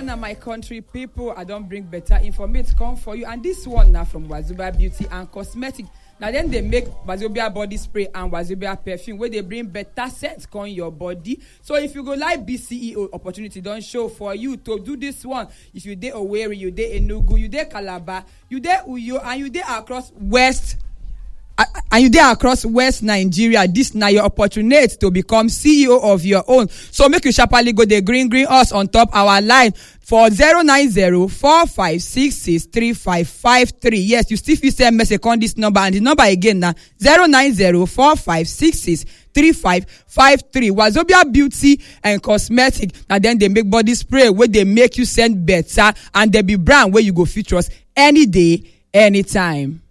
na my country pipo i don bring better informate come for you and dis one na from wazobia beauty and cosmetic na dem dey make wazobia body spray and wazobia perfume wey dey bring better scent come your body so if you go like be ceo opportunity don show for you to do dis one if you dey owerri you dey enugu you dey calabar you dey uyo and you dey across west and you dey across west nigeria dis na your opportunity to become ceo of your own so make you sharparly go dey green green us on top our line for 09045663553 yes you still fit send message on dis number and di number again na 09045663553 wazobia beauty and cosmetic na dem dey make body spray wey dey make you scent better and dem be brand wey you go fit trust any day anytime